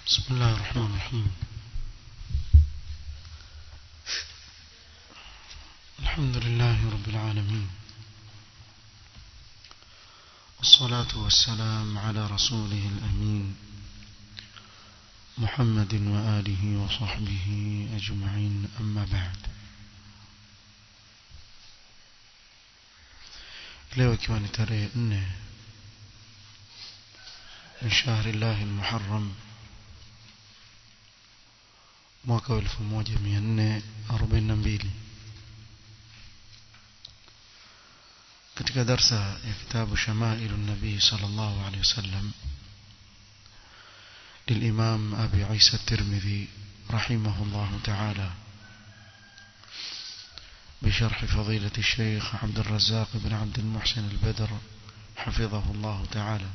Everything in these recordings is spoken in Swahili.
بسم الله الرحمن الرحيم الحمد لله رب العالمين والصلاة والسلام على رسوله الأمين محمد وآله وصحبه أجمعين أما بعد leo ikiwa ni tarehe nne min shahri llahi lmuharram mwaka wa elfu moja mia nne arobaini na mbili katika darsa ya kitabu shamailu nabii sala llahu alehi wasallam للإمام أبي عيسى الترمذي رحمه الله تعالى بشرح فضيلة الشيخ عبد الرزاق بن عبد المحسن البدر حفظه الله تعالى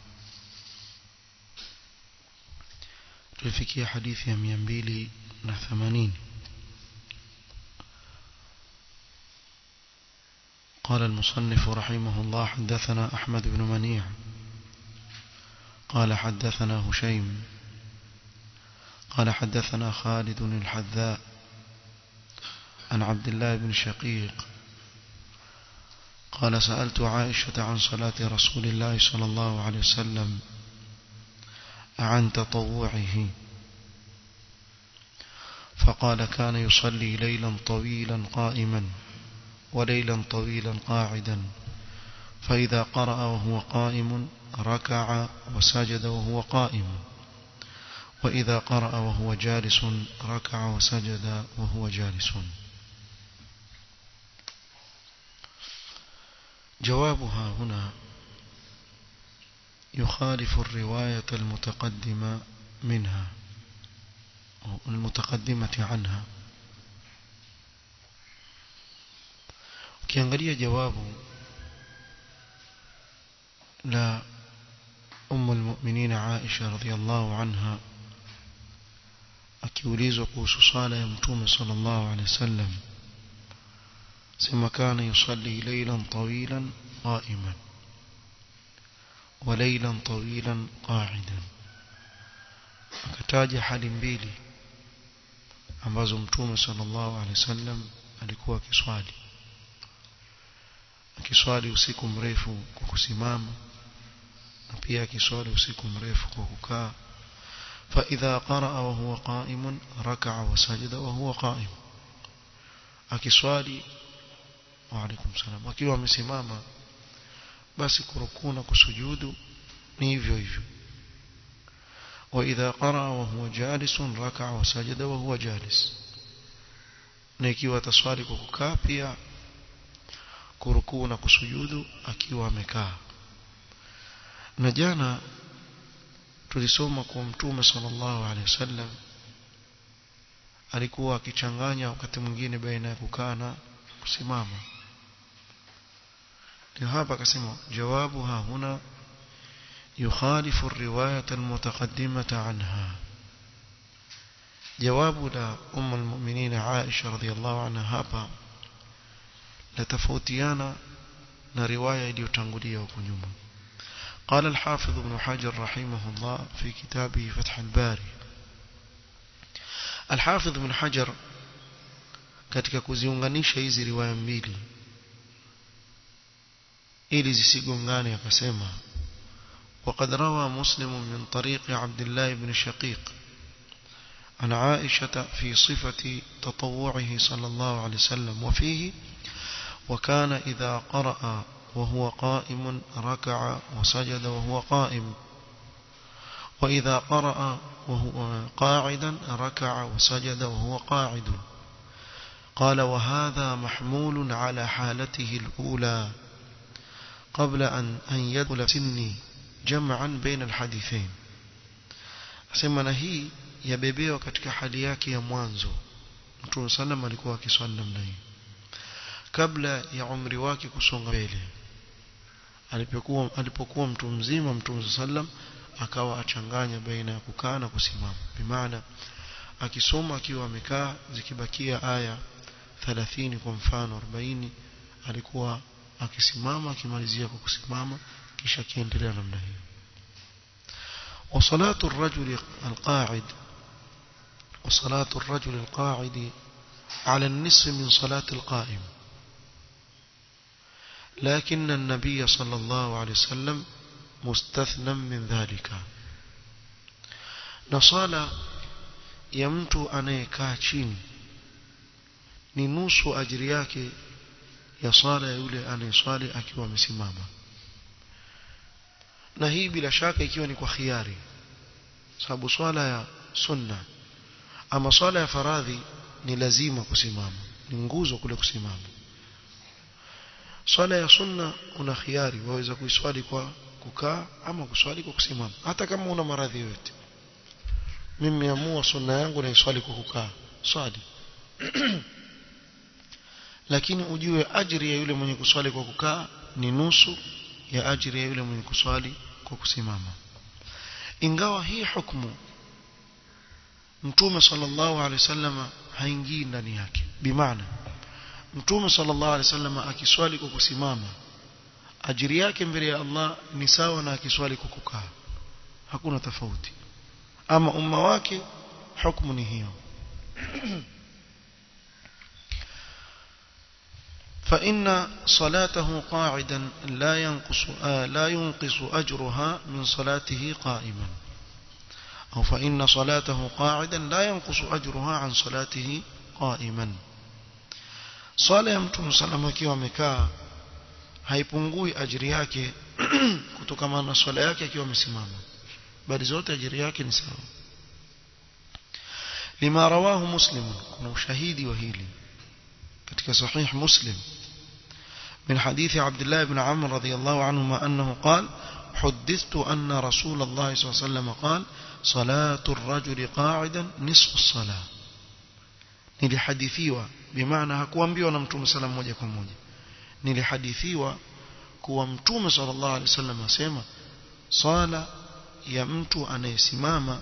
tulifikia hadithi ya mia mbili na themanini قال المصنف رحمه الله حدثنا أحمد بن منيع قال حدثنا هشيم قال حدثنا خالد الحذاء عن عبد الله بن شقيق قال سألت عائشة عن صلاة رسول الله صلى الله عليه وسلم عن تطوعه فقال كان يصلي ليلا طويلا قائما وليلا طويلا قاعدا فإذا قرأ وهو قائم ركع وسجد وهو قائم وإذا قرأ وهو جالس ركع وسجد وهو جالس جوابها هنا يخالف الرواية المتقدمة منها أو المتقدمة عنها ukiangalia jawabu la umu lmuminin aisha radiallahu anha akiulizwa kuhusu sala ya mtume sala llahu alehi wasallam sema kana yusalli leilan tawilan qaiman وليلا طويلا قاعدا akataja hali mbili ambazo mtume sallallahu alaihi wasallam alikuwa akiswali akiswali usiku mrefu kwa kusimama na pia akiswali usiku mrefu kwa kukaa فإذا قرأ وهو قائم ركع وسجد وهو قائم akiswali وعليكم السلام akiwa amesimama basi kurukuu na kusujudu ni hivyo hivyo واذا قرأ وهو جالس ركع وسجد وهو جالس na ikiwa taswali kwa kukaa pia kurukuu na kusujudu akiwa amekaa na jana tulisoma kwa mtume sallallahu alaihi wasallam alikuwa akichanganya wakati mwingine baina ya kukaa na kusimama ndio hapa akasema jawabu ha huna yukhalifu riwayat almutaqaddimata anha jawabu la umm almu'minin Aisha radhiyallahu anha hapa la tofautiana na riwaya iliyotangulia huko nyuma قال الحافظ ابن حجر رحمه الله في كتابه فتح الباري الحافظ ابن حجر katika kuziunganisha hizi riwaya mbili ili zisigongane akasema وقد روى مسلم من طريق عبد الله بن شقيق عن عائشة في صفة تطوعه صلى الله عليه وسلم وفيه وكان إذا قرأ وهو قائم ركع وسجد وهو قائم وإذا قرأ وهو قاعدا ركع وسجد وهو قاعد قال وهذا محمول على حالته الأولى قبل أن أن يدخل سني جمعا بين الحديثين asema na hii yabebewa katika hali yake ya mwanzo mtume sallam alikuwa akiswali namna hii kabla ya umri wake kusonga mbele alipokuwa alipokuwa mtu mzima mtume sallam akawa achanganya baina ya kukaa na kusimama bimaana akisoma akiwa amekaa zikibakia aya 30 kwa mfano 40 alikuwa akisimama akimalizia kwa kusimama kisha akiendelea namna hiyo وصلاة الرجل القاعد وصلاة الرجل القاعد على النصف من صلاة القائم لكن النبي صلى الله عليه وسلم مستثنى من ذلك نصالة يمت أنيكا chini ni nusu ajiri yake ya swala ya yule anayeswali akiwa amesimama na hii bila shaka ikiwa ni kwa khiari sababu swala ya sunna ama swala ya faradhi ni lazima kusimama ni nguzo kule kusimama swala ya sunna una khiari waweza kuiswali kwa kukaa ama kuswali kwa kusimama hata kama una maradhi yote mimi nimeamua sunna yangu na iswali kwa kukaa swali lakini ujue ajiri ya yule mwenye kuswali kwa kukaa ni nusu ya ajiri ya yule mwenye kuswali kwa kusimama ingawa hii hukumu mtume sallallahu alaihi wasallam haingii ndani yake bimaana mtume sallallahu alaihi wasallam akiswali kwa kusimama ajiri yake mbele ya Allah ni sawa na akiswali kwa kukaa hakuna tofauti ama umma wake hukumu ni hiyo فإن صلاته قاعدا لا ينقص آه لا ينقص أجرها من صلاته قائما أو فإن صلاته قاعدا لا ينقص أجرها عن صلاته قائما صلاة ya mtume salama akiwa amekaa haipungui ajiri yake kutokana na swala yake akiwa amesimama bali zote ajiri yake ni sawa lima rawahu muslim kuna ushahidi wa hili katika sahih muslim من حديث عبد الله بن عمرو رضي الله عنهما أنه قال حدثت أن رسول الله صلى الله عليه وسلم قال صلاة الرجل قاعدا نصف الصلاة nilihadithiwa bimaana hakuambiwa na mtume sala moja kwa moja nilihadithiwa kuwa mtume sallallahu alaihi wasallam asema sala ya mtu anayesimama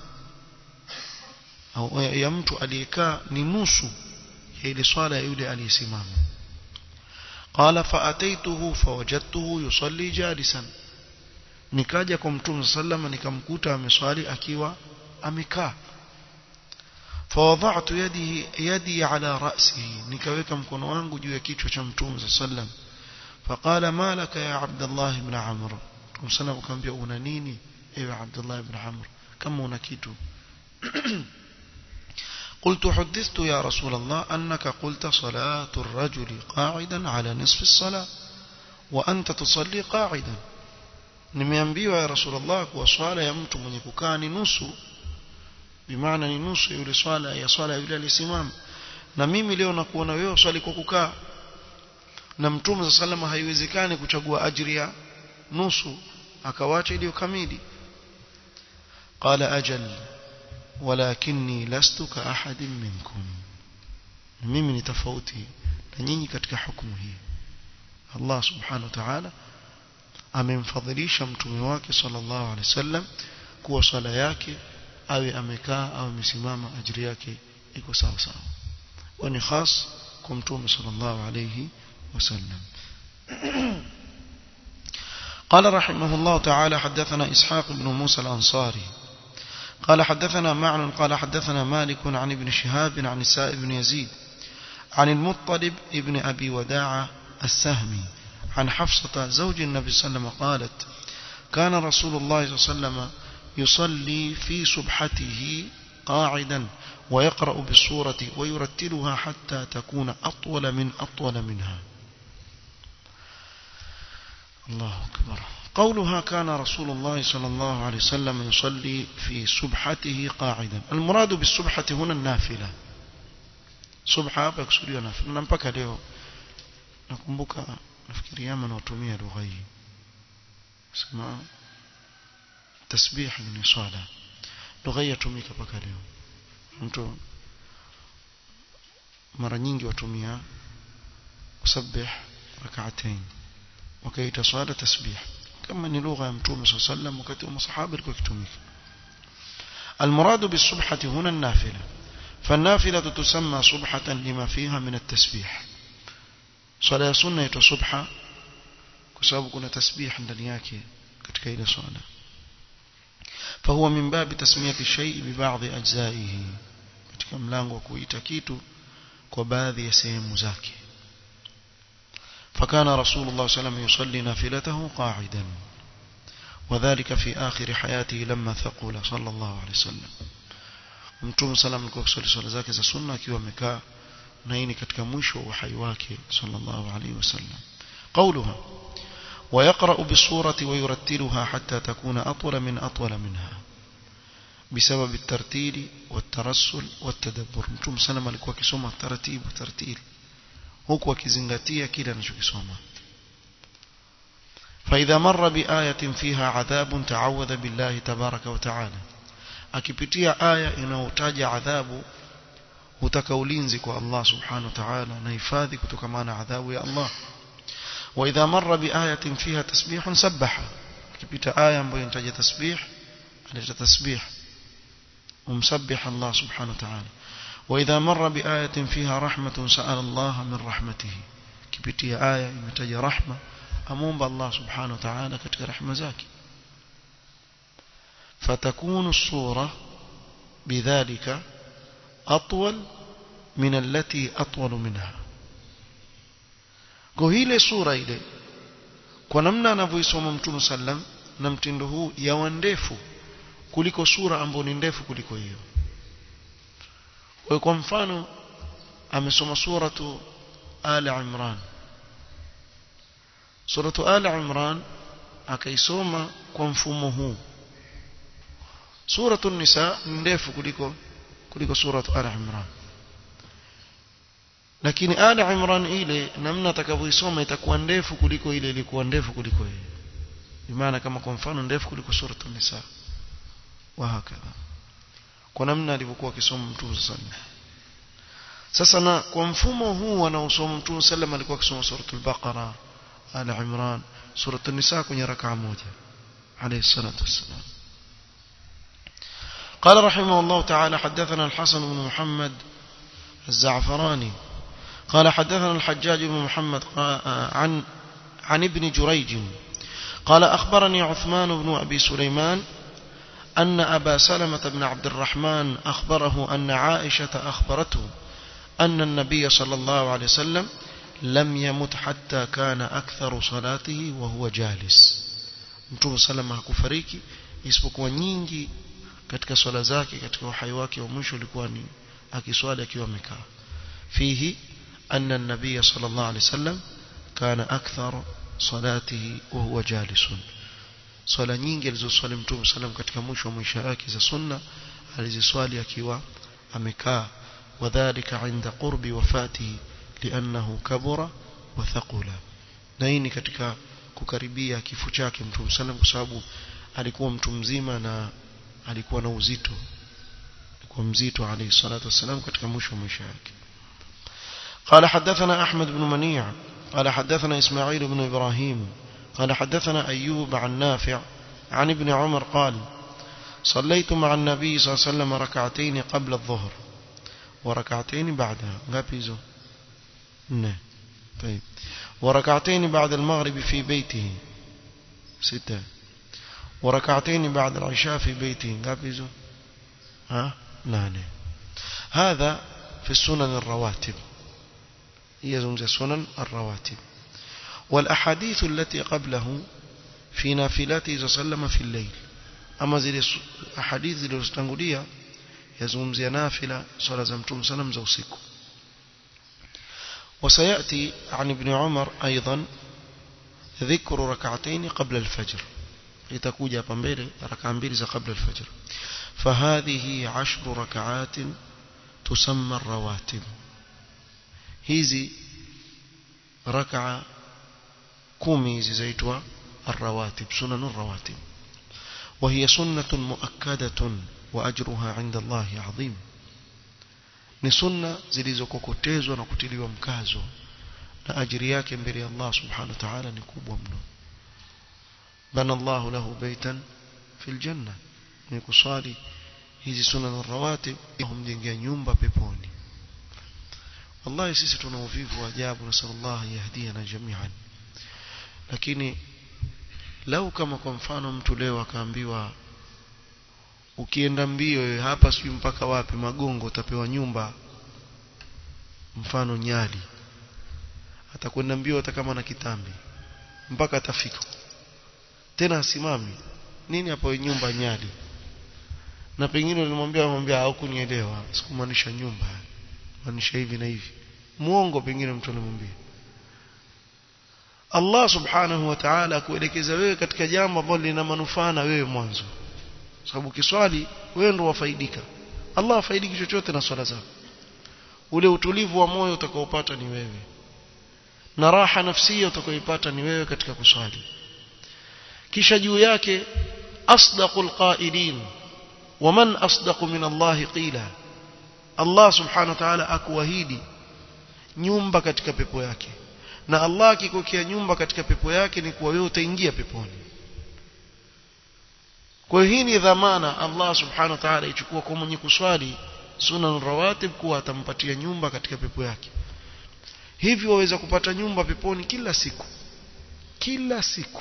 au ya mtu aliyekaa ni nusu ya ile swala ya yule aliyesimama قال فأتيته فوجدته يصلي جالسا nikaja kwa mtume sallama nikamkuta ameswali akiwa amekaa فوضعت يدي يدي على رأسه nikaweka mkono wangu juu ya kichwa cha mtume sallam فقال ما لك يا عبد الله بن عمرو mtume sallam akamwambia una nini ewe Abdullah ibn Amr kama una kitu قلت حدثت يا رسول الله أنك قلت صلاة الرجل قاعدا على نصف الصلاة وأنت تصلي قاعدا nimeambiwa ya rasulullah kuwa swala ya mtu mwenye kukaa ni nusu bimaana ni nusu yule swala ya swala yule alisimama na mimi leo nakuona wewe swali kwa kukaa na mtume sa salama haiwezekani kuchagua ajiri ya nusu akawacha iliyo kamili qala ajal walakinni lastu ka ahadin minkum mimi ni tofauti na nyinyi katika hukumu hii Allah subhanahu wa ta'ala amemfadhilisha mtume wake sallallahu alaihi wasallam kuwa swala yake awe amekaa au amesimama ajiri yake iko sawa sawa wa ni khas kwa mtume sallallahu alaihi wasallam قال رحمه الله تعالى حدثنا إسحاق بن موسى الأنصاري قال حدثنا معن قال حدثنا مالك عن ابن شهاب عن السائب بن يزيد عن المطلب ابن أبي وداعة السهمي عن حفصة زوج النبي صلى الله عليه وسلم قالت كان رسول الله صلى الله عليه وسلم يصلي في سبحته قاعدا ويقرأ بالسورة ويرتلها حتى تكون أطول من أطول منها الله أكبر قولها كان رسول الله صلى الله عليه وسلم يصلي في سبحته قاعدا المراد بالسبحة هنا النافلة سبحة بكسوريا نافلة نمبكا leo nakumbuka nafikiri yama natumia lugha hii sema tasbih ni swala lugha hii yatumika mpaka leo mtu mara nyingi watumia kusabbih rak'atayn wakaita swala tasbih kama ni lugha ya mtume صلى الله عليه وسلم wakati wa masahaba ilikuwa ikitumika المراد بالسبحة هنا النافلة فالنافلة تسمى سبحة لما فيها من التسبيح swala ya sunna inaitwa subha kwa sababu kuna tasbih ndani yake katika ile swala فهو من باب تسمية الشيء ببعض أجزائه katika mlango wa kuita kitu kwa baadhi ya sehemu zake فكان رسول الله صلى الله عليه وسلم يصلي نافلته قاعدا وذلك في آخر حياته لما ثقل صلى الله عليه وسلم mtume salam alikuwa kusali swala zake za sunna akiwa amekaa na hii ni katika mwisho wa uhai wake sallallahu alaihi wasallam قولها ويقرأ بالصورة ويرتلها حتى تكون أطول من أطول منها بسبب الترتيل والترسل والتدبر mtume salam alikuwa akisoma taratibu tartil huku akizingatia kile anachokisoma فإذا مر بآية فيها عذاب تعوذ بالله تبارك وتعالى akipitia aya inayotaja adhabu hutaka ulinzi kwa Allah subhanahu wa ta'ala na hifadhi kutokana na adhabu ya Allah wa idha marra bi ayatin fiha tasbihun sabbaha akipita aya ambayo inataja tasbih aleta tasbih umsabbih Allah subhanahu wa ta'ala wa idha marra bi ayatin fiha rahmatun sa'ala Allah min rahmatihi kipitia aya imetaja rahma amomba Allah subhanahu wa ta'ala katika rahma zake فتكون الصورة بذلك أطول من التي أطول منها kwa ile sura ile kwa namna anavyoisoma mtume sallam na mtindo huu yawa ndefu kuliko sura ambayo ni ndefu kuliko hiyo kwa kwa mfano amesoma suratu ali imran suratu ali imran akaisoma kwa mfumo huu suratu nisa ndefu kuliko kuliko suratu ali imran lakini ali imran ile namna atakavyoisoma itakuwa ndefu kuliko ile ilikuwa ndefu kuliko ile maana kama kwa mfano ndefu kuliko suratu nisa wa hakadha kwa namna alivyokuwa akisoma mtume sallallahu sasa na kwa mfumo huu anaosoma mtume sallam alikuwa akisoma suratul baqara ali imran suratul nisa kwenye rakaa moja alayhi salatu wassalam قال رحمه الله تعالى حدثنا الحسن بن محمد الزعفراني قال حدثنا الحجاج بن محمد عن عن ابن جريج قال أخبرني عثمان بن أبي سليمان أن أبا سلمة بن عبد الرحمن أخبره أن عائشة أخبرته أن النبي صلى الله عليه وسلم لم يمت حتى كان أكثر صلاته وهو جالس mtume salama hakufariki isipokuwa nyingi katika swala zake katika uhai wake wa mwisho ulikuwa ni akiswali akiwa amekaa fihi anna an-nabiy sallallahu alayhi wasallam kana akthar salatihi wa huwa jalisun swala nyingi alizoswali mtume sallam katika mwisho wa maisha yake za sunna aliziswali akiwa amekaa wadhālika 'inda qurbi wafatihi li'annahu kabura wa thaqula na hii ni katika kukaribia kifo chake mtume sallam kwa sababu alikuwa mtu mzima na alikuwa na uzito alikuwa mzito alayhi salatu wasalam katika mwisho wa maisha yake قال حدثنا أحمد بن منيع قال حدثنا إسماعيل بن إبراهيم قال حدثنا أيوب عن نافع عن ابن عمر قال صليت مع النبي صلى الله عليه وسلم ركعتين قبل الظهر وركعتين بعدها غابيزو نه طيب وركعتين بعد المغرب في بيته ستة وركعتين بعد العشاء في بيته غابيزو ها نانه هذا في السنن الرواتب هي زمزة سنن الرواتب والأحاديث التي قبله في نافلاته صلى الله عليه وسلم في الليل أما زي أحاديث زي الاستنقلية يزمزي نافلة صلى الله عليه وسلم زوسيكو وسيأتي عن ابن عمر أيضا ذكر ركعتين قبل الفجر لتكوجا بمبيل ركعان بيرز قبل الفجر فهذه عشر ركعات تسمى الرواتب hizi raka kumi hizi zaitwa الرواتب سنن الرواتب وهي سنة مؤكدة وأجرها عند الله عظيم ni sunna zilizokokotezwa na kutiliwa mkazo na ajiri yake mbele ya Allah subhanahu wa ta'ala ni kubwa mno bana Allah lahu baitan fil janna ni kusali hizi sunna rawatib humjengea nyumba peponi wallahi sisi tuna uvivu wa ajabu nasallallahu yahdiana jami'an lakini lau kama kwa mfano mtu leo akaambiwa ukienda mbio wewe hapa sijui mpaka wapi magongo utapewa nyumba mfano nyali atakwenda mbio hata kama na kitambi mpaka atafika tena asimami nini hapo nyumba nyali na pengine ulimwambia mwambia haukunielewa sikumaanisha nyumba maanisha hivi na hivi muongo pengine mtu alimwambia Allah subhanahu wa ta'ala kuelekeza wewe katika jambo ambalo lina manufaa na wewe mwanzo sababu kiswali wewe ndio wafaidika Allah afaidiki chochote na swala zako ule utulivu wa moyo utakaopata ni wewe na raha nafsia utakayoipata ni wewe katika kuswali kisha juu yake asdaqul qailin waman asdaqu min Allah qila Allah subhanahu wa ta'ala akuahidi nyumba katika pepo yake na Allah akikokea nyumba katika pepo yake ni kuwa wewe utaingia peponi kwa hiyo hii ni dhamana Allah subhanahu wa ta'ala ichukua kwa mwenye kuswali sunan rawatib kuwa atampatia nyumba katika pepo yake hivyo waweza kupata nyumba peponi kila siku kila siku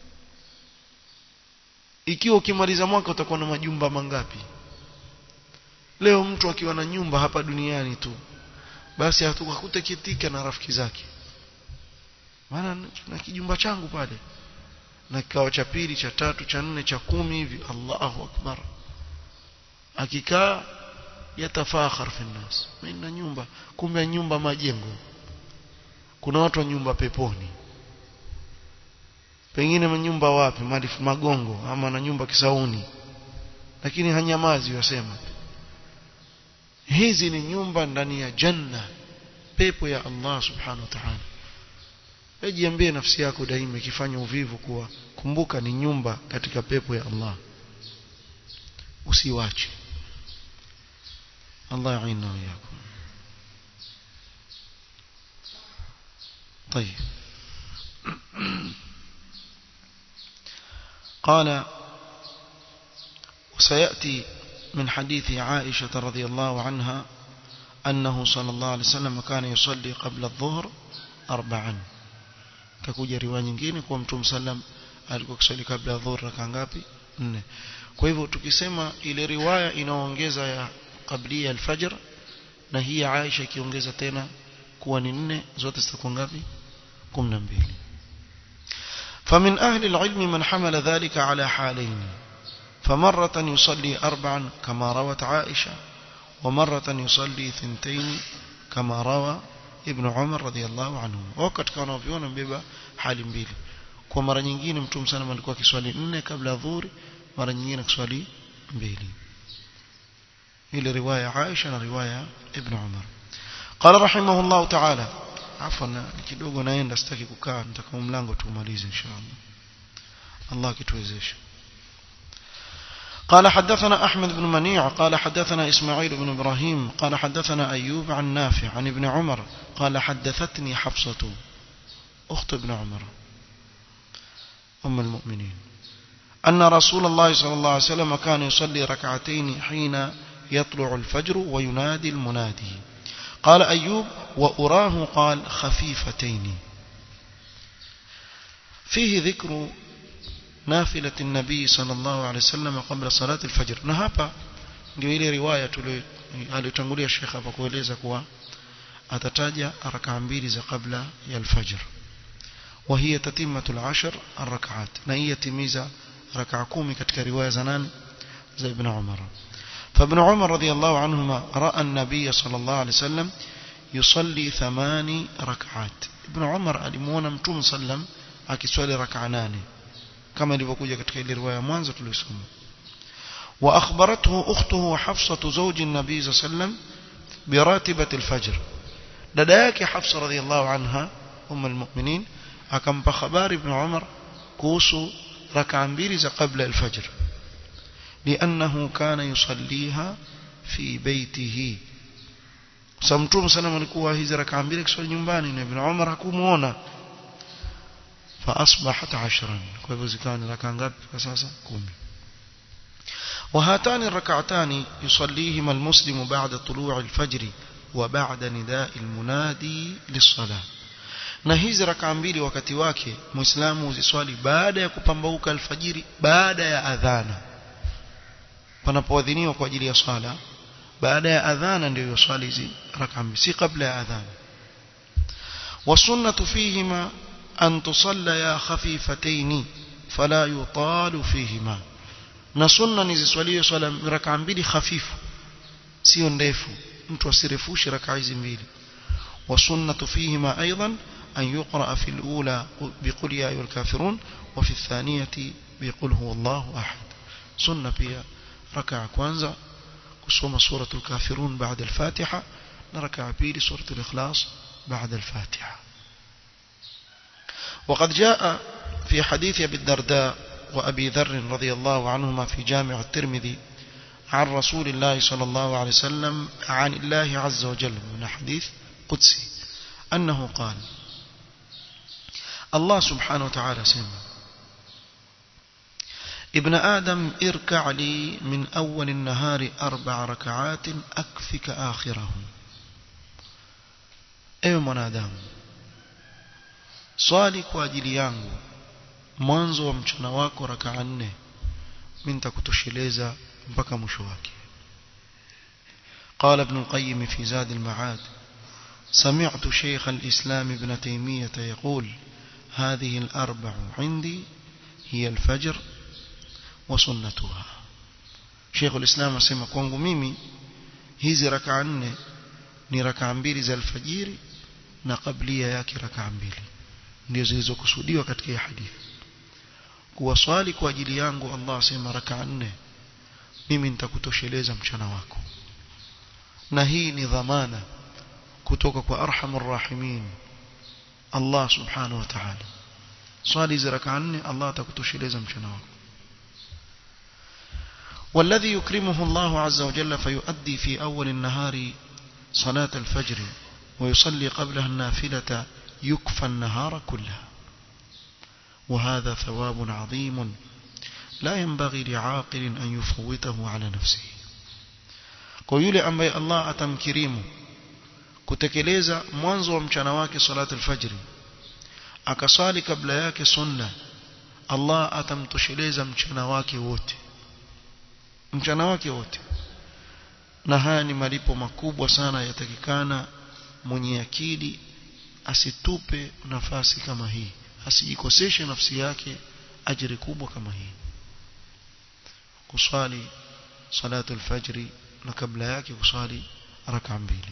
ikiwa ukimaliza mwaka utakuwa na majumba mangapi leo mtu akiwa na nyumba hapa duniani tu basi hatakutekitika na rafiki zake maana na kijumba changu pale na kikao cha pili cha tatu cha nne cha kumi hivi Allahu akbar akikaa yatafakhar fi nnas mimi na nyumba kumbe nyumba majengo kuna watu wa nyumba peponi pengine manyumba wapi malifu magongo ama na nyumba kisauni lakini hanyamazi wasema hizi ni nyumba ndani ya janna pepo ya Allah subhanahu wa ta'ala Ejiambie nafsi yako daima ikifanya uvivu kuwa kumbuka ni nyumba katika pepo ya Allah. Usiwache. Allah yaina yakum. طيب قال وسيأتي من حديث عائشة رضي الله عنها أنه صلى الله عليه وسلم كان يصلي قبل الظهر أربعا kakuja riwaya nyingine kwa mtume sallam alikuwa kiswali kabla ya dhuhur raka ngapi nne kwa hivyo tukisema ile riwaya inaongeza ya kablia alfajr na hii ya Aisha ikiongeza tena kuwa ni nne zote zitakuwa ngapi 12 فمن أهل العلم من حمل ذلك على حالين فمرة يصلي أربعا كما روت عائشة ومرة يصلي ثنتين كما روى ibn Umar radhiallahu anhu wao katika wanaoviona mbeba hali mbili kwa mara nyingine mtume sana alikuwa kiswali nne kabla dhuhuri mara nyingine kiswali mbili ile riwaya Aisha na riwaya ibn Umar قال رحمه الله تعالى عفوا kidogo naenda sitaki kukaa nitaka mlango tumalize inshallah Allah kituwezeshe قال حدثنا أحمد بن منيع قال حدثنا إسماعيل بن إبراهيم قال حدثنا أيوب عن نافع عن ابن عمر قال حدثتني حفصة أخت ابن عمر أم المؤمنين أن رسول الله صلى الله عليه وسلم كان يصلي ركعتين حين يطلع الفجر وينادي المنادي قال أيوب وأراه قال خفيفتين فيه ذكر نافلة النبي صلى الله عليه وسلم قبل صلاة الفجر na hapa ndio ile riwaya aliyotangulia Sheikh hapa kueleza kuwa atataja rakaa mbili za kabla ya alfajr وهي تتمة العشر الركعات na hii yatimiza rakaa kumi katika riwaya za nani za Ibn Umar فابن عمر رضي الله عنهما رأى النبي صلى الله عليه وسلم يصلي ثماني ركعات ابن عمر alimuona mtume sallam akiswali rakaa nane kama ilivyokuja katika ile riwaya mwanzo tulisoma wa akhbarathu ukhtuhu hafsatu zawji an-nabi sallam biratibati al-fajr dada yake hafsa radhiyallahu anha ummu al-mu'minin akampa habari ibn umar kuhusu rak'a mbili za kabla al-fajr لأنه كان يصليها في بيته samtum sana alikuwa hizi rak'a mbili kiswali nyumbani na ibn umar hakumuona فأصبحت عشرا كيف كان ركعة ngapi sasa 10 وهاتان الركعتان يصليهما المسلم بعد طلوع الفجر وبعد نداء المنادي للصلاة na hizi rakaa mbili wakati wake muislamu uziswali baada ya kupambauka alfajiri baada ya adhana panapoadhiniwa kwa ajili ya sala baada ya adhana ndio yusali hizi rak'a mbili si kabla ya adhana wasunnatu fihima an tusalla khafifataini fala yutalu fihima na sunna ni ziswaliwe swala rak'a mbili hafifu sio ndefu mtu asirefushe rak'a hizi mbili wasunnatu fihima aidan أن يقرأ في الأولى بقل يا أيها الكافرون وفي الثانية بقل هو الله أحد سنة بيا ركع كوانزا كسوم سورة الكافرون بعد الفاتحة نركع بيلي سورة الإخلاص بعد الفاتحة وقد جاء في حديث أبي الدرداء وأبي ذر رضي الله عنهما في جامع الترمذي عن رسول الله صلى الله عليه وسلم عن الله عز وجل من حديث قدسي أنه قال الله سبحانه وتعالى سمع ابن آدم اركع لي من أول النهار أربع ركعات أكفك آخره ewe mwanadamu swali kwa ajili yangu mwanzo wa mchana wako rakaa nne mi nitakutosheleza mpaka mwisho wake قال ابن القيم في زاد المعاد سمعت شيخ الإسلام ابن تيمية يقول هذه الأربع عندي هي الفجر وسنتها شيخ الإسلام asema kwangu mimi hizi rakaa nne ni rakaa mbili za alfajiri na kablia yake rakaa mbili ndio zilizokusudiwa katika hii hadithi kuwaswali kwa ajili yangu Allah asema rakaa nne mimi nitakutosheleza mchana wako na hii ni dhamana kutoka kwa arhamur rahimin Allah subhanahu wa ta'ala swali za rakaa nne Allah atakutosheleza mchana wako والذي يكرمه الله عز وجل فيؤدي في أول النهار صلاة الفجر ويصلي قبلها النافلة يكفى النهار كله وهذا ثواب عظيم لا ينبغي لعاقل أن يفوته على نفسه ويولي أنبي الله أتمكريمه kutekeleza mwanzo wa mchana wake salatu alfajri akasali kabla yake sunna Allah atamtosheleza mchana wake wote mchana wake wote na haya ni malipo makubwa sana yatakikana mwenye akili asitupe nafasi kama hii asijikoseshe nafsi yake ajiri kubwa kama hii kuswali salatu alfajri na kabla yake kuswali raka mbili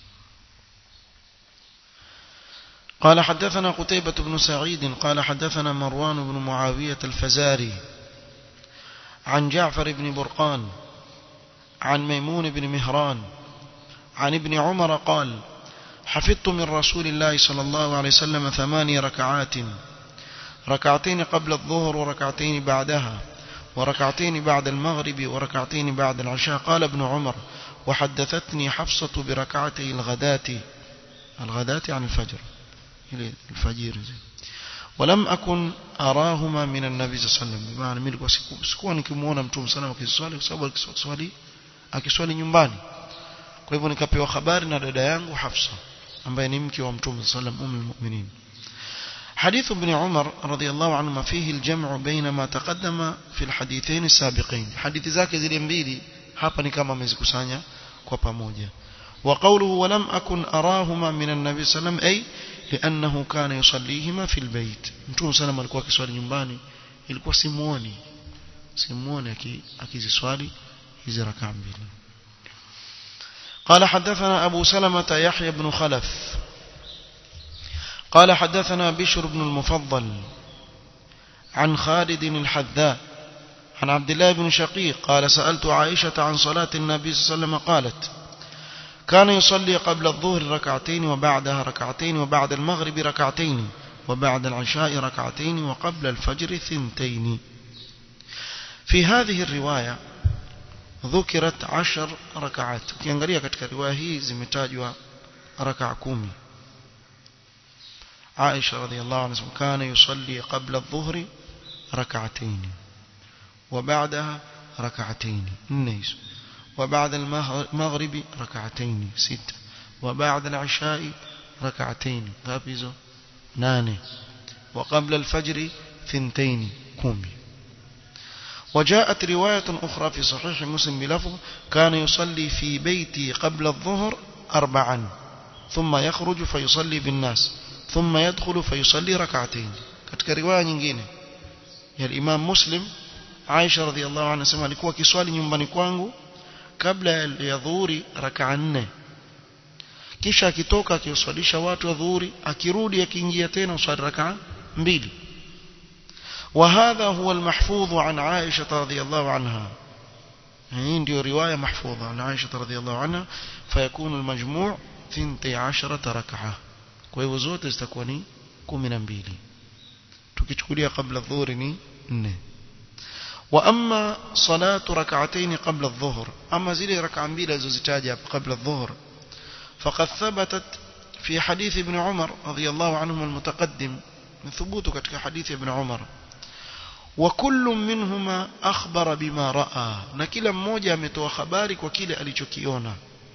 قال حدثنا قتيبة بن سعيد قال حدثنا مروان بن معاوية الفزاري عن جعفر بن برقان عن ميمون بن مهران عن ابن عمر قال حفظت من رسول الله صلى الله عليه وسلم ثماني ركعات ركعتين قبل الظهر وركعتين بعدها وركعتين بعد المغرب وركعتين بعد العشاء قال ابن عمر وحدثتني حفصة بركعتي الغداة الغداة عن الفجر الفجر ولم أكن أراهما من النبي صلى الله عليه وسلم بمعنى ملك sikuwa nikimuona mtume sana akiswali kwa sababu akiswali akiswali nyumbani kwa hivyo nikapewa habari na dada yangu Hafsa ambaye ni mke wa mtume sallam ummu almu'minin حديث ابن عمر رضي الله عنهما فيه الجمع بين ما تقدم في الحديثين السابقين حديث zake zile mbili hapa ni kama amezikusanya kwa pamoja وقوله ولم أكن أراهما من النبي صلى الله عليه وسلم أي لأنه كان يصليهما في البيت mtume sallam alikuwa akiswali nyumbani ilikuwa simuoni simuoni akiziswali hizi rakaa mbili قال حدثنا أبو سلمة يحيى بن خلف قال حدثنا بشر بن المفضل عن خالد الحذاء عن عبد الله بن شقيق قال سألت عائشة عن صلاة النبي صلى الله عليه وسلم قالت كان يصلي قبل الظهر ركعتين وبعدها ركعتين وبعد المغرب ركعتين وبعد العشاء ركعتين وقبل الفجر ثنتين في هذه الرواية ذكرت عشر ركعات ukiangalia katika riwaya hii zimetajwa raka 10 عائشة رضي الله عنها كان يصلي قبل الظهر ركعتين وبعدها ركعتين النيس وبعد المغرب ركعتين ستة وبعد العشاء ركعتين غابزو ناني وقبل الفجر ثنتين كومي وجاءت رواية أخرى في صحيح مسلم بلفظ كان يصلي في بيتي قبل الظهر أربعا ثم يخرج فيصلي بالناس ثم يدخل فيصلي ركعتين katika riwaya nyingine ya Imam Muslim Aisha radhiallahu anha sema alikuwa kiswali nyumbani kwangu kabla ya dhuhuri rakaa nne kisha akitoka akiuswalisha watu wa dhuhuri akirudi akiingia tena uswali rakaa mbili وهذا هو المحفوظ عن عائشة رضي الله عنها عندي رواية محفوظة عن عائشة رضي الله عنها فيكون المجموع ثنتي عشرة ركعة kwa zote zitakuwa ni 12 tukichukulia kabla dhuhuri ni 4 واما صلاه ركعتين قبل الظهر اما zile rak'a mbili alizozitaja قبل الظهر فقد ثبتت في حديث ابن عمر رضي الله عنهما المتقدم من ثبوته ketika حديث ابن عمر وكل منهما أخبر بما رأى na kila mmoja ametoa habari kwa kile alichokiona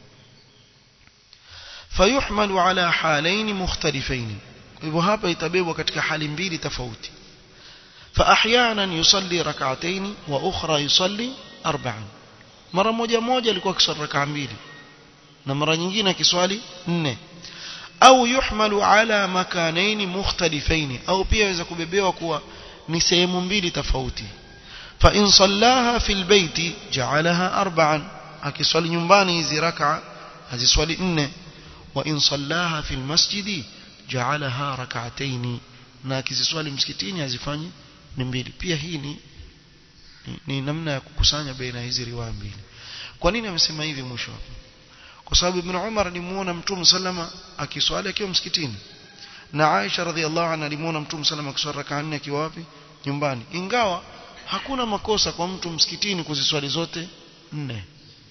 فيحمل على حالين مختلفين hivyo hapa itabebwa katika hali mbili tofauti فأحيانا يصلي ركعتين وأخرى يصلي أربعا mara moja moja alikuwa akiswali rakaa mbili na mara nyingine akiswali nne au yuhmalu ala makanaini mukhtalifaini au pia yaweza kubebewa kuwa ni sehemu mbili tofauti fa in sallaha fil baiti ja'alaha arba'an akiswali nyumbani hizi raka aziswali nne wa in sallaha fil masjidi ja'alaha rak'atayn na akiziswali msikitini azifanye ni mbili pia hii ni, ni, ni namna ya kukusanya baina hizi riwaya mbili kwa nini amesema hivi mwisho kwa sababu ibn Umar alimuona mtume sallama akiswali akiwa msikitini na Aisha radhiallahu anha alimuona mtume sallama akiswali rak'a nne akiwa wapi nyumbani ingawa hakuna makosa kwa mtu msikitini kuziswali zote nne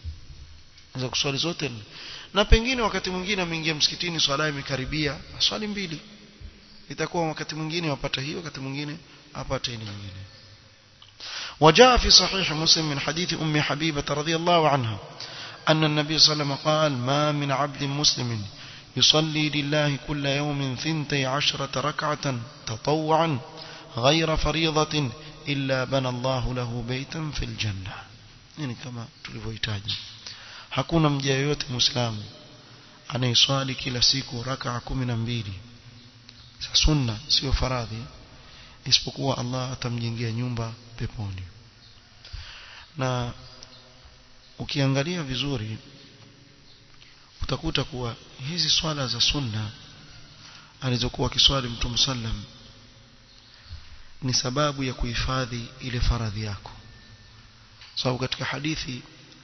za kuswali zote nne na pengine wakati mwingine ameingia msikitini swala imekaribia swali mbili itakuwa wakati mwingine wapata hiyo wakati mwingine apate ile nyingine وجاء في صحيح مسلم من حديث أم حبيبة رضي الله عنها أن النبي صلى الله عليه وسلم قال ما من عبد مسلم يصلي لله كل يوم ثنتي عشرة ركعة تطوعا غير فريضة إلا بنى الله له بيتا في الجنة يعني كما tulivyohitaji hakuna mja yoyote muislamu anayeswali kila siku rakaa kumi na mbili za sunna sio faradhi isipokuwa Allah atamjengea nyumba peponi na ukiangalia vizuri utakuta kuwa hizi swala za sunna alizokuwa akiswali mtume sallam ni sababu ya kuhifadhi ile faradhi yako sababu katika hadithi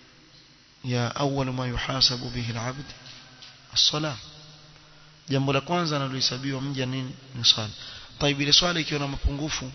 ya awwal ma yuhasabu bihi al-abd as-salah jambo la kwanza analohesabiwa mja nini ni swala طيب ile swala ikiwa na mapungufu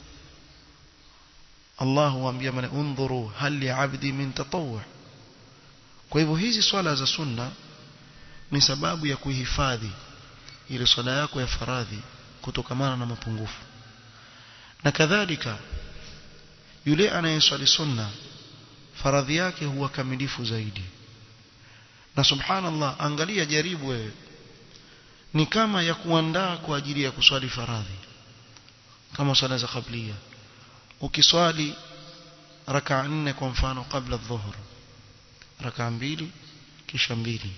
Allah huambia mana undhuru hal li 'abdi min tatawwu kwa hivyo hizi swala za sunna ni sababu ya kuhifadhi ile swala yako ya faradhi kutokamana na mapungufu na kadhalika yule anayeswali sunna faradhi yake huwa kamilifu zaidi na subhanallah angalia jaribu wewe ni kama ya kuandaa kwa ajili ya kuswali faradhi kama swala za kablia ukiswali raka nne kwa mfano kabla dhuhur raka mbili kisha mbili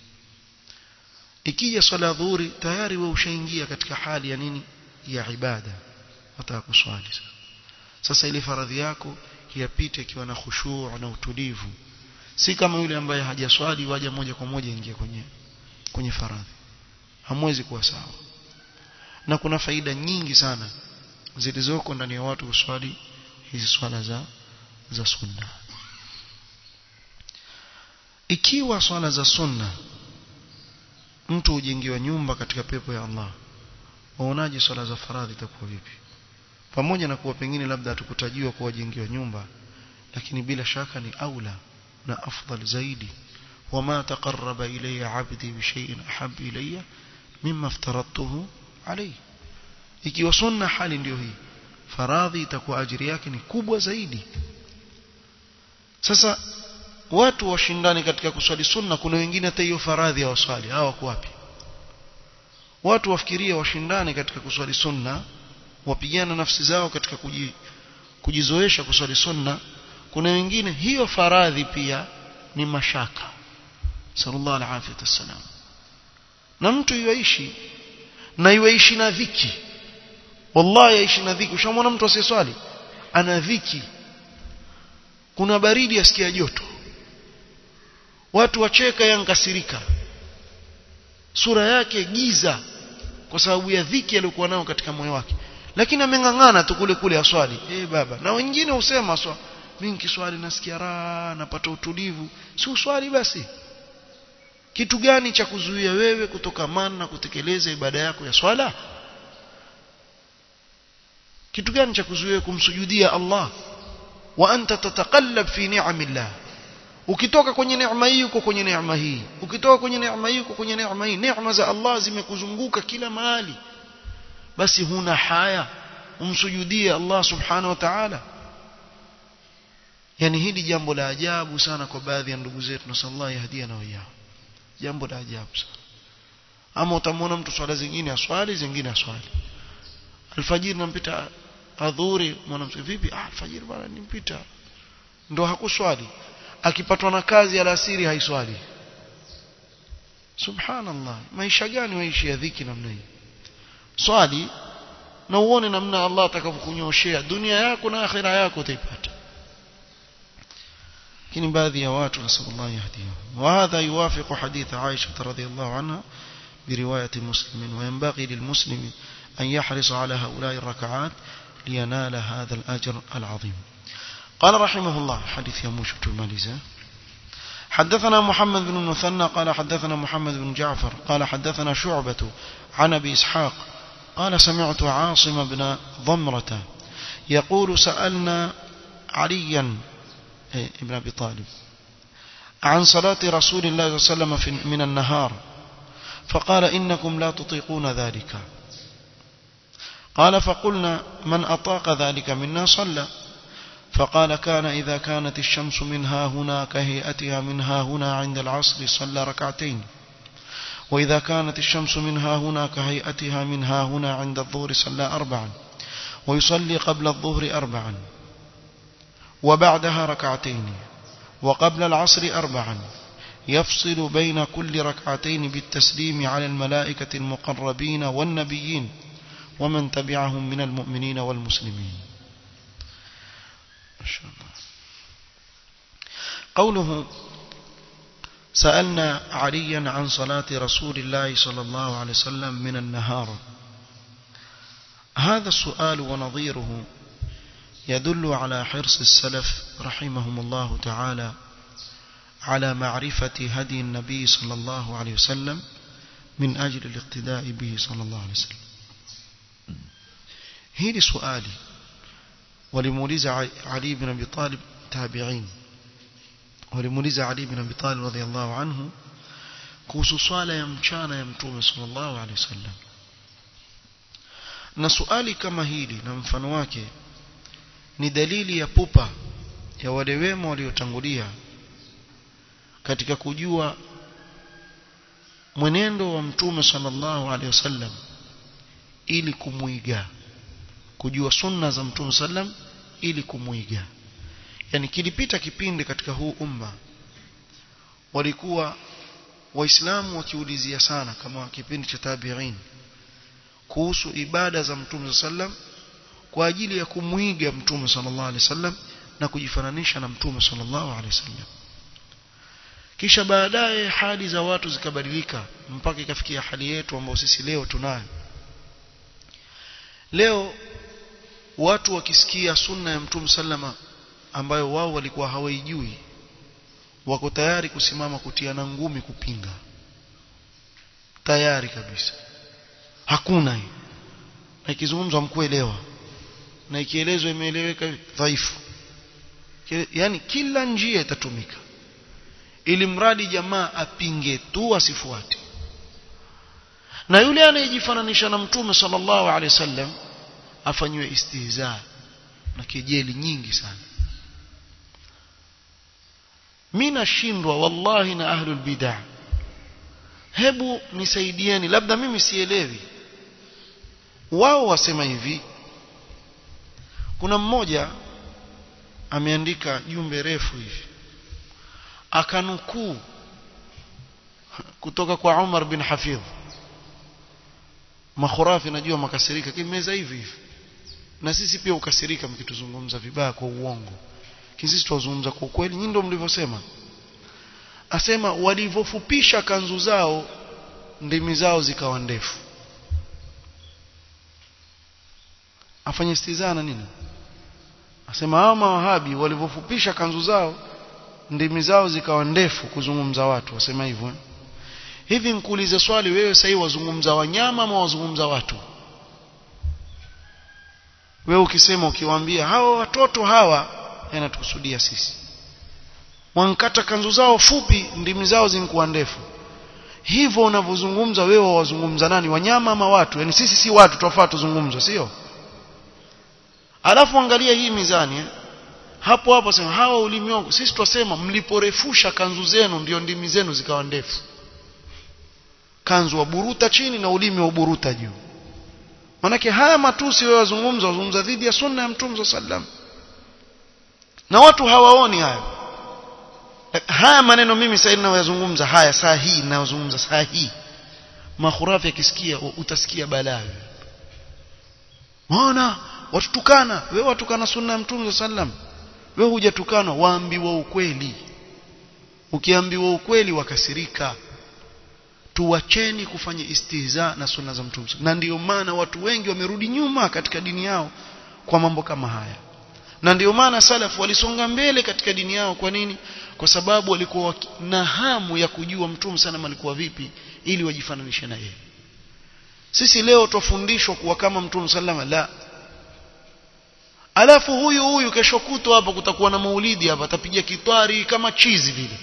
ikija swala dhuhuri tayari wewe ushaingia katika hali ya nini ya ibada wataka kuswali sasa ile faradhi yako yapite ikiwa na khushuu na utulivu si kama yule ambaye hajaswali waja moja kwa moja ingia kwenye kwenye faradhi hamwezi kuwa sawa na kuna faida nyingi sana zilizoko ndani ya watu kuswali hizi swala za za sunna ikiwa swala za sunna mtu hujengiwa nyumba katika pepo ya Allah waonaje swala za faradhi itakuwa vipi pamoja na kuwa pengine labda hatukutajiwa kuwajengiwa nyumba lakini bila shaka ni aula na afdal zaidi wama taqarraba ilayya 'abdi bi shay'in ahab ilayya mimma aftaradtuhu alayhi ikiwa sunna hali ndio hii faradhi itakuwa ajiri yake ni kubwa zaidi sasa watu washindani katika kuswali sunna kuna wengine hata hiyo faradhi hawaswali hawa wako wapi watu wafikiria washindani katika kuswali sunna wapigana nafsi zao katika kuji, kujizoesha kuswali sunna kuna wengine hiyo faradhi pia ni mashaka sallallahu alaihi wasallam na mtu yuishi na yuishi na dhiki wallahi yaishi na dhiki ushamwona mtu asiyeswali ana dhiki kuna baridi asikia joto watu wacheka yankasirika sura yake giza kwa sababu ya dhiki aliyokuwa nayo katika moyo wake lakini ameng'ang'ana tu kule kule aswali eh baba na wengine husema swa mimi nikiswali nasikia raha napata utulivu si uswali basi kitu gani cha kuzuia wewe kutokamana na kutekeleza ibada yako ya swala kitu gani cha kuzuia kumsujudia Allah wa anta tatakallab fi ni'amillah ukitoka kwenye neema hii uko kwenye neema hii ukitoka kwenye neema hii uko kwenye neema hii neema za Allah zimekuzunguka kila mahali basi huna haya umsujudie Allah subhanahu wa ta'ala yani hili jambo la ajabu sana kwa baadhi ya ndugu zetu na sallallahu yahdia na wao jambo la ajabu sana ama utamwona mtu swala zingine aswali zingine aswali alfajiri nampita adhuri mwanamke vipi ah alfajiri bwana nimpita ndo hakuswali akipatwa na kazi alasiri haiswali subhanallah maisha gani waishi ya dhiki namna hii swali na uone namna Allah atakavyokunyoshea dunia yako na akhira yako utaipata lakini baadhi ya watu nasallallahu yahdihim wa hadha yuwafiqu hadith Aisha radhiyallahu anha برواية مسلم وينبغي للمسلم أن يحرص على هؤلاء الركعات لينال هذا الأجر العظيم قال رحمه الله حديث يموش الماليزة حدثنا محمد بن المثنى قال حدثنا محمد بن جعفر قال حدثنا شعبة عن أبي إسحاق قال سمعت عاصم بن ضمرة يقول سألنا عليا ابن أبي طالب عن صلاة رسول الله صلى الله عليه وسلم من النهار فقال إنكم لا تطيقون ذلك قال فقلنا من أطاق ذلك منا صلى فقال كان إذا كانت الشمس منها هنا كهيئتها منها هنا عند العصر صلى ركعتين وإذا كانت الشمس منها هنا كهيئتها منها هنا عند الظهر صلى أربعا ويصلي قبل الظهر أربعا وبعدها ركعتين وقبل العصر أربعا يفصل بين كل ركعتين بالتسليم على الملائكة المقربين والنبيين ومن تبعهم من المؤمنين والمسلمين ما شاء الله قوله سألنا عليا عن صلاة رسول الله صلى الله عليه وسلم من النهار هذا السؤال ونظيره يدل على حرص السلف رحمهم الله تعالى على معرفة هدي النبي صلى الله عليه وسلم من أجل الاقتداء به صلى الله عليه وسلم هذه سؤالي ولمولز علي بن أبي طالب تابعين ولمولز علي بن أبي طالب رضي الله عنه kuhusu swala ya mchana ya mtume sallallahu alaihi wasallam na suali kama hili na mfano wake ni dalili ya pupa ya wale wema waliotangulia katika kujua mwenendo wa mtume sallallahu alaihi wasallam ili kumuiga kujua sunna za mtume sallam ili kumuiga yani kilipita kipindi katika huu umma walikuwa waislamu wakiulizia sana kama kipindi cha tabi'in kuhusu ibada za mtume sallam kwa ajili ya kumuiga mtume sallallahu alaihi wasallam na kujifananisha na mtume sallallahu alaihi wasallam kisha baadaye hali za watu zikabadilika mpaka ikafikia hali yetu ambayo sisi leo tunayo leo watu wakisikia sunna ya mtume sallama ambayo wao walikuwa hawaijui wako tayari kusimama kutiana ngumi kupinga tayari kabisa hakuna hii na ikizungumzwa mkuelewa na ikielezwa imeeleweka dhaifu yani kila njia itatumika ili mradi jamaa apinge tu asifuate na yule anayejifananisha na mtume sallallahu alaihi wasallam afanywe istihza na kejeli nyingi sana mimi nashindwa wallahi na ahlul bid'ah hebu nisaidieni labda mimi sielewi wao wasema hivi kuna mmoja ameandika jumbe refu hivi akanukuu kutoka kwa Umar bin Hafidh makhurafi najua makasirika kimeza hivi hivi na sisi pia ukasirika mkituzungumza vibaya kwa uongo sisi tuwazungumza kwa ukweli nyinyi ndio mlivyosema asema walivyofupisha kanzu zao ndimi zao zikawa ndefu afanye istizana nini asema hao mawahabi walivyofupisha kanzu zao ndimi zao zikawa ndefu kuzungumza watu wasema hivyo eh? hivi nikuulize swali wewe sasa wazungumza wanyama ama wazungumza watu wewe ukisema ukiwaambia hawa watoto hawa yanatukusudia sisi wankata kanzu zao fupi ndimi zao zinakuwa ndefu hivyo unavyozungumza wewe wazungumza nani wanyama ama watu yani sisi si watu tofauti tuzungumze sio alafu angalia hii mizani eh? hapo hapo sema hawa ulimi wangu sisi twasema mliporefusha kanzu zenu ndio ndimi zenu zikawa ndefu kanzu waburuta chini na ulimi waburuta juu manake haya matusi wewe wazungumza wazungumza dhidi ya sunna ya mtume sallam na watu hawaoni hayo haya maneno mimi sasa ninayozungumza haya saa hii ninayozungumza saa hii makhurafi akisikia utasikia balaa maana watutukana wewe watukana sunna ya mtume sallam wewe hujatukana waambiwa ukweli ukiambiwa ukweli wakasirika tuwacheni kufanya istihza na sunna za mtume na ndiyo maana watu wengi wamerudi nyuma katika dini yao kwa mambo kama haya na ndiyo maana salafu walisonga mbele katika dini yao kwa nini kwa sababu walikuwa na hamu ya kujua mtume sana alikuwa vipi ili wajifananishe na yeye sisi leo twafundishwa kuwa kama mtume sallama la alafu huyu huyu kesho kutwa hapa kutakuwa na maulidi hapa atapiga kitwari kama chizi vile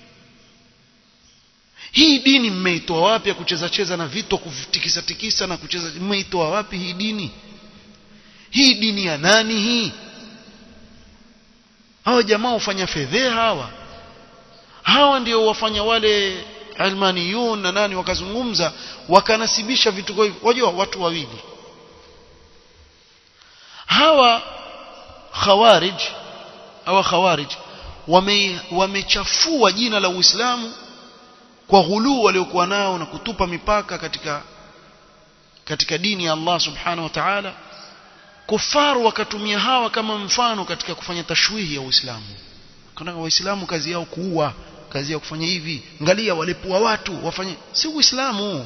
hii dini mmeitoa wapi ya kucheza cheza na vito kutikisa tikisa na kucheza mmeitoa wapi hii dini hii dini ya nani hii hawa jamaa hufanya fedheha hawa hawa ndio wafanya wale almaniyun na nani wakazungumza wakanasibisha vitu hivyo wajua watu wawili hawa khawarij hawa khawarij wame wamechafua jina la Uislamu kwa ghuluu waliokuwa nao na kutupa mipaka katika katika dini ya Allah subhanahu wa ta'ala kufaru wakatumia hawa kama mfano katika kufanya tashwihi ya Uislamu kana waislamu kazi yao kuua kazi yao kufanya hivi angalia walipua watu wafanye si Uislamu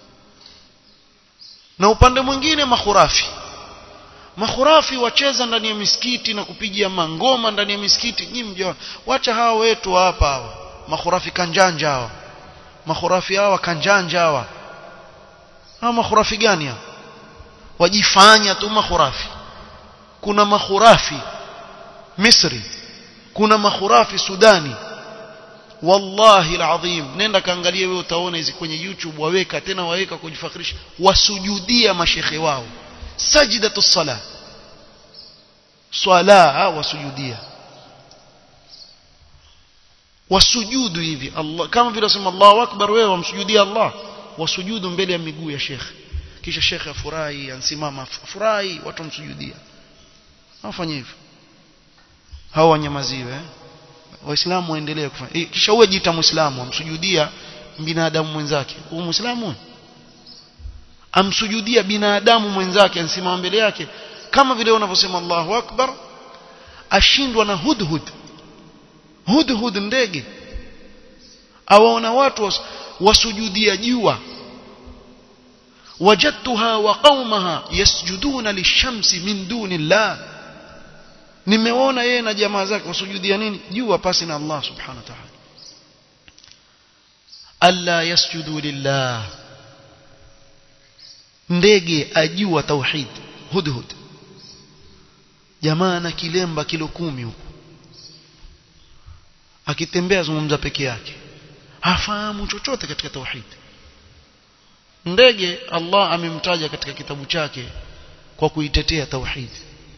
na upande mwingine makhurafi makhurafi wacheza ndani ya misikiti na kupigia mangoma ndani ya misikiti nyinyi mjua wacha hawa wetu hapa hawa makhurafi kanjanja hawa makhurafi hawa kanjanja hawa hawa makhurafi gani hawa wajifanya tu makhurafi kuna makhurafi Misri kuna makhurafi Sudani wallahi alazim nenda kaangalie wewe utaona hizi kwenye YouTube waweka tena waweka kujifakhirisha wasujudia mashekhe wao sajdatu sala swala wasujudia wasujudu hivi Allah kama vile wasema Allahu akbar wewe wamsujudia Allah wasujudu mbele ya miguu ya shekhe kisha shekhe afurahi ansimama afurahi watu wamsujudia afanye hivyo hao wanyamaziwe eh? waislamu waendelee kufanya e, kisha uwe jita muislamu amsujudia binadamu mwenzake huyu muislamu amsujudia binadamu mwenzake ansimama mbele yake kama vile unavyosema Allahu akbar ashindwa na hudhud hudhud ndege awaona watu was, wasujudia jua wajadtuha wa qaumaha yasjuduna lishamsi min duni llah nimeona yeye na jamaa zake wasujudia nini jua pasi na Allah subhanahu wa ta'ala alla yasjudu lillah ndege ajua tauhid hudhud jamaa na kilemba kilo kumi huko akitembea zungumza peke yake hafahamu chochote katika tauhid ndege Allah amemtaja katika kitabu chake kwa kuitetea tauhid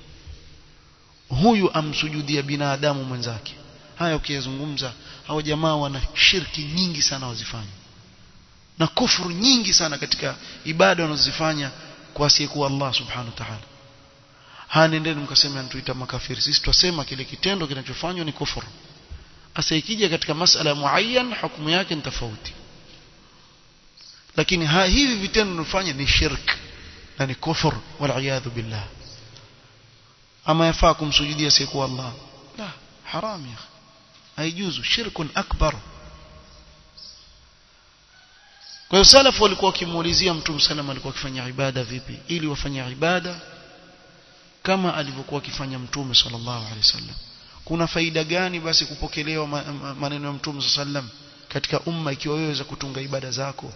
huyu amsujudia binadamu mwenzake haya ukiyazungumza hao jamaa wana shirki nyingi sana wazifanya na kufuru nyingi sana katika ibada wanazozifanya kwa asiyekuwa Allah subhanahu wa ta'ala ha nendeni mkasema antuita makafiri sisi twasema kile kitendo kinachofanywa ni kufuru asa ikija katika masala muayyan hukumu yake ni tofauti lakini ha, hivi vitendo tunafanya ni shirk na ni kufur wal billah ama yafaa kumsujudia siku Allah la haram ya haijuzu shirkun akbar kwa hiyo salafu walikuwa wakimuulizia mtume sallam alikuwa akifanya ibada vipi ili wafanye ibada kama alivyokuwa akifanya mtume sallallahu alaihi wasallam kuna faida gani basi kupokelewa maneno ya mtume sallam katika umma ikiwa wewe waweza kutunga ibada zako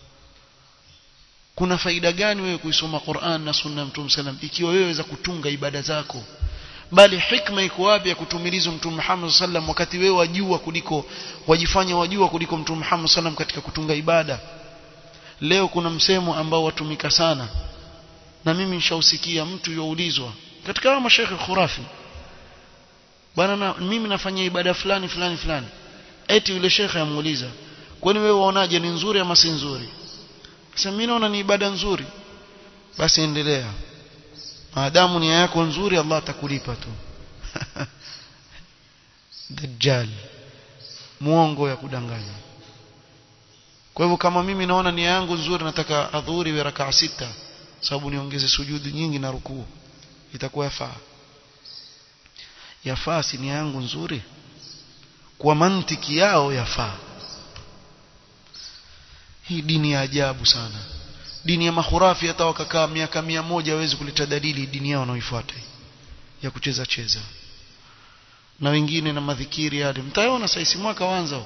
kuna faida gani wewe kuisoma Qur'an na sunna ya mtume sallam ikiwa wewe waweza kutunga ibada zako bali hikma iko wapi ya kutumilizwa mtume Muhammad sallam wakati wewe wajua kuliko wajifanya wajua kuliko mtume Muhammad sallam katika kutunga ibada leo kuna msemo ambao watumika sana na mimi nishausikia mtu youlizwa katika hao mashekhe khurafi bwana na, mimi nafanya ibada fulani fulani fulani eti yule shekhe amuuliza kwani wewe waonaje ni nzuri ama si nzuri sasa mimi naona ni ibada nzuri basi endelea maadamu nia yako nzuri Allah atakulipa tu dajjal muongo ya kudanganya kwa hivyo kama mimi naona nia yangu nzuri nataka adhuhuri we rakaa sita sababu niongeze sujudi nyingi na rukuu itakuwa yafaa yafaa si nia yangu nzuri kwa mantiki yao yafaa hii dini ya ajabu sana dini ya mahurafi hata wakakaa miaka mia moja hawezi kuleta dalili dini yao wanaoifuata ya kucheza cheza na wengine na madhikiri yale mtaona saisi mwaka wanza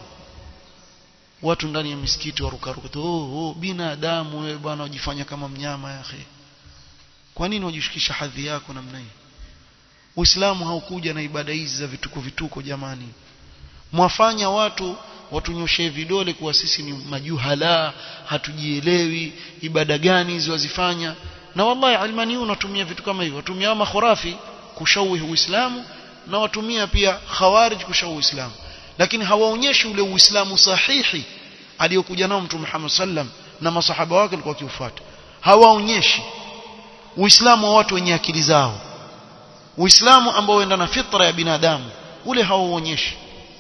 watu ndani ya misikiti warukaruka oh, oh binadamu wewe bwana wajifanya kama mnyama yake kwa nini wajishikisha hadhi yako namna hii Uislamu haukuja na ibada hizi za vituko vituko jamani mwafanya watu watunyoshee vidole kuwa sisi ni majuhala hatujielewi ibada gani hizo wazifanya na wallahi almani unatumia vitu kama hivyo watumia makhurafi kushawihi uislamu na watumia pia khawarij kushawihi uislamu lakini hawaonyeshi ule uislamu sahihi aliyokuja nao mtume Muhammad sallam na masahaba wake walikuwa wakiufuata hawaonyeshi uislamu wa watu wenye akili zao uislamu ambao uenda na fitra ya binadamu ule hauonyeshi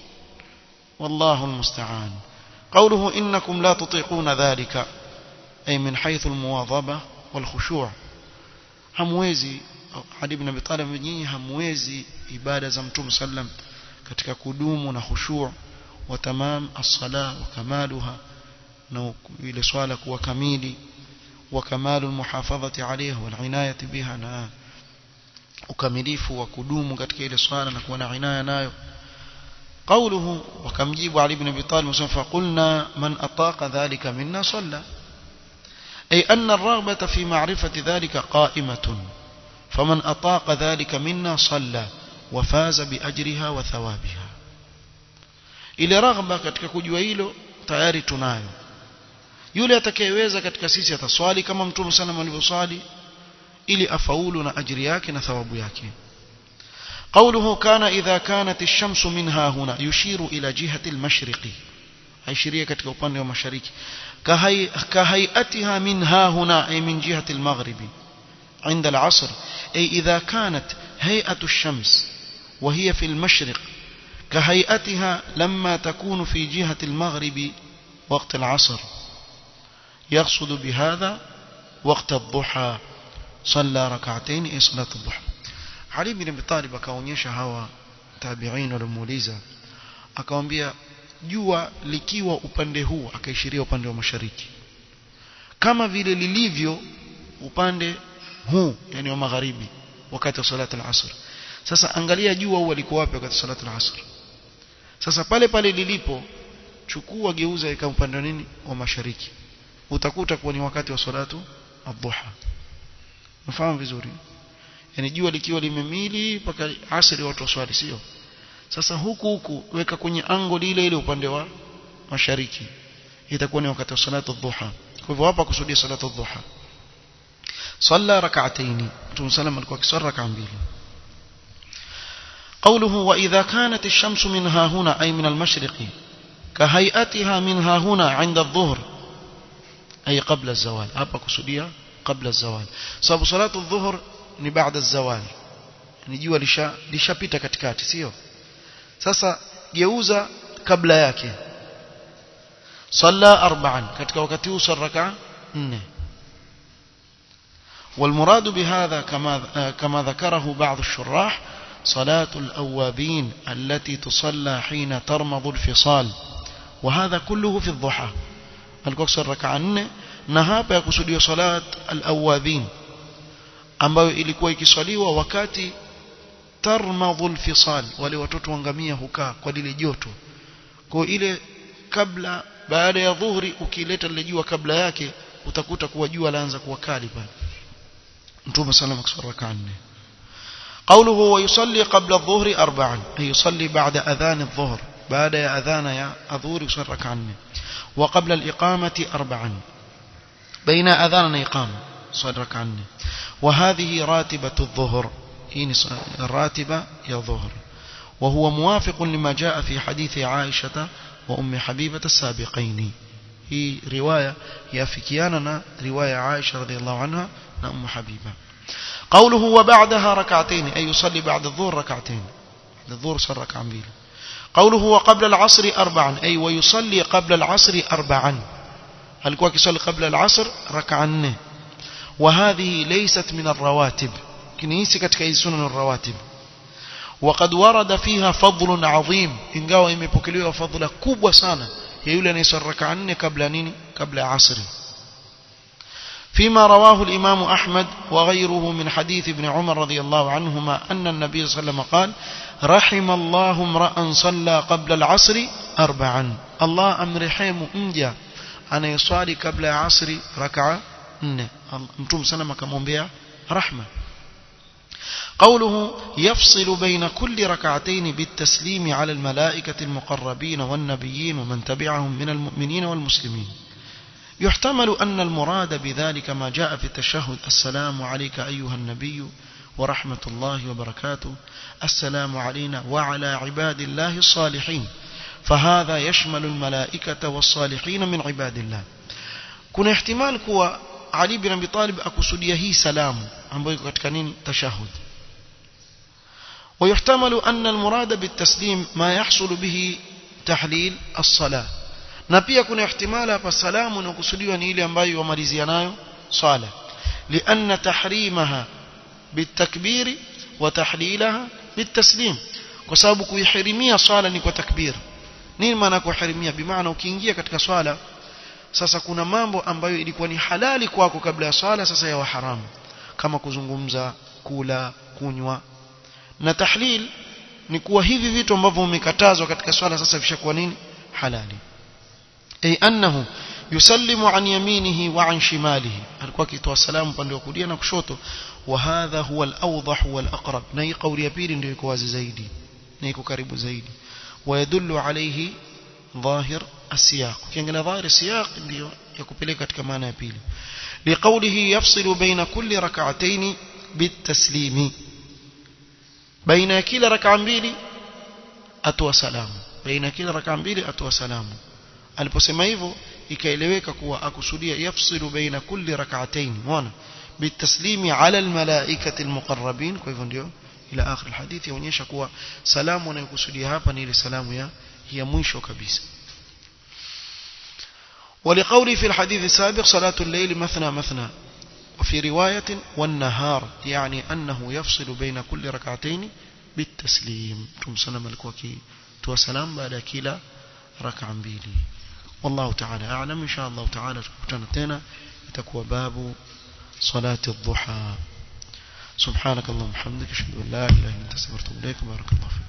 والله المستعان قوله إنكم لا تطيقون ذلك أي من حيث المواظبة والخشوع hamwezi Ali ibn Abi Talib nyinyi hamwezi ibada za Mtume sallam katika kudumu na khushu' wa tamam as-sala wa kamaluha na ile swala kuwa kamili wa kamalu al-muhafadhati alayha wal inayati biha na ukamilifu wa kudumu katika ile swala na kuwa na inaya nayo قوله وكمجيب علي بن ابي طالب فقلنا من اطاق ذلك منا صلى اي ان الرغبه في معرفه ذلك قائمه فمن اطاق ذلك منا صلى وفاز باجرها وثوابها ile raghba katika kujua hilo tayari tunayo yule atakayeweza katika sisi ataswali kama mtume sana alivyoswali ili afaulu na ajiri yake na thawabu yake قوله كان إذا كانت الشمس منها هنا يشير إلى جهة المشرق أي شرية كتك upande wa mashariki كهيئتها منها هنا أي من جهة المغرب عند العصر أي إذا كانت هيئة الشمس وهي في المشرق كهيئتها لما تكون في جهة المغرب وقت العصر يقصد بهذا وقت الضحى صلى ركعتين أي صلاة الضحى Ali bin Abi Talib akaonyesha hawa tabi'in walimuuliza akamwambia jua likiwa upande huu akaishiria upande wa mashariki kama vile lilivyo upande huu yani wa magharibi wakati wa salati al-asr sasa angalia jua huwa liko wapi wakati wa salati al-asr sasa pale pale lilipo chukua geuza ika upande wa nini wa mashariki utakuta kuwa ni wakati wa salatu ad-duha mfahamu vizuri yani jua likiwa limemili mpaka asri watu waswali sio sasa huku huku weka kwenye angle ile ile upande wa mashariki itakuwa ni wakati wa salatu dhuha kwa hivyo hapa kusudia salatu dhuha صلى ركعتين متى سلم alikuwa akiswali raka mbili قوله وإذا كانت الشمس منها هنا أي من المشرق كهيئتها منها هنا عند الظهر أي قبل الزوال hapa kusudia قبل الزوال sababu salatu dhuhur ni baada zawali ni jua lisha lishapita katikati sio sasa geuza kabla yake salla arba'an katika wakati huu saraka 4 والمراد بهذا كما كما ذكره بعض الشراح صلاة الأوابين التي تصلى حين ترمض الفصال وهذا كله في الضحى الكوكسر ركعة 4 na hapa yakusudiwa salat al-awabin ambayo ilikuwa ikiswaliwa wakati tarmadhul fisal wale watoto wangamia hukaa kwa lile joto kwa ile kabla baada ya dhuhuri ukileta lile jua kabla yake utakuta kuwa jua laanza kuwa kali pale mtume sallallahu alayhi wasallam rakaa nne قوله ويصلي قبل الظهر أربعا أي يصلي بعد أذان الظهر بعد أذان يا الظهر يصلي ركعا وقبل الإقامة أربعا بين أذان إقامة صلي ركعا وهذه راتبة الظهر هي الراتبة يا ظهر وهو موافق لما جاء في حديث عائشة وأم حبيبة السابقين هي رواية يافكياننا رواية عائشة رضي الله عنها أم حبيبة قوله وبعدها ركعتين أي يصلي بعد الظهر ركعتين بعد الظهر صار ركعة بيل قوله وقبل العصر أربعا أي ويصلي قبل العصر أربعا هل كواك يصلي قبل العصر ركعا وهذه ليست من الرواتب كنيسي كتك سنن الرواتب وقد ورد فيها فضل عظيم ingawa imepokelewa fadhila kubwa sana ya yule anayesali rak'a nne kabla nini kabla asri فيما رواه الإمام أحمد وغيره من حديث ابن عمر رضي الله عنهما أن النبي صلى الله عليه وسلم قال رحم الله امرأ صلى قبل العصر أربعا الله أمرحيم أنجا أنا يصلي قبل العصر ركعة متوم سلم كمومبيا رحمة قوله يفصل بين كل ركعتين بالتسليم على الملائكة المقربين والنبيين ومن تبعهم من المؤمنين والمسلمين يحتمل أن المراد بذلك ما جاء في التشهد السلام عليك أيها النبي ورحمة الله وبركاته السلام علينا وعلى عباد الله الصالحين فهذا يشمل الملائكة والصالحين من عباد الله كنا احتمال كوا علي بن أبي طالب أكسوديا هي سلام ambayo iko katika nini tashahud ويحتمل أن المراد بالتسليم ما يحصل به تحليل الصلاة na pia kuna ihtimala hapa salamu inakusudiwa ni ile ambayo wamalizia nayo swala lianna tahrimaha bitakbiri wa tahlilaha bitaslim kwa sababu kuihirimia swala ni kwa takbir nini maana kuhirimia bimaana ukiingia katika swala sasa kuna mambo ambayo ilikuwa ni halali kwako kabla ya swala sasa yawa haramu kama kuzungumza kula kunywa na tahlil ni kuwa hivi vitu ambavyo umekatazwa katika swala sasa vishakuwa nini halali أي أنه يسلم عن يمينه وعن شماله alikuwa akitoa salamu upande wa kulia na kushoto وهذا هو الأوضح والأقرب na hii kauli ya pili ndio iko wazi zaidi na iko karibu zaidi ويدل عليه ظاهر السياق ukiangalia ظاهر السياق ndio yakupeleka katika maana ya pili لقوله يفصل بين كل ركعتين بالتسليم بين كلا ركعه mbili atoa salamu baina kila raka mbili atoa salamu aliposema hivyo ikaeleweka kuwa akusudia yafsilu baina kulli rak'atayn unaona bitaslimi ala almalaikati almuqarrabin kwa hivyo ndio ila akhir alhadith yaonyesha kuwa salamu anayokusudia hapa ni ile salamu ya ya mwisho kabisa ولقولي في الحديث السابق صلاة الليل مثنى مثنى وفي رواية والنهار يعني أنه يفصل بين كل ركعتين بالتسليم ثم سلم الكوكي تو سلام بعد كلا ركعة mbili والله تعالى أعلم إن شاء الله تعالى تكتنا تنا تكوى باب صلاة الضحى سبحانك اللهم وبحمدك أشهد أن لا إله إلا أنت استغفرك وأتوب إليك بارك الله فيك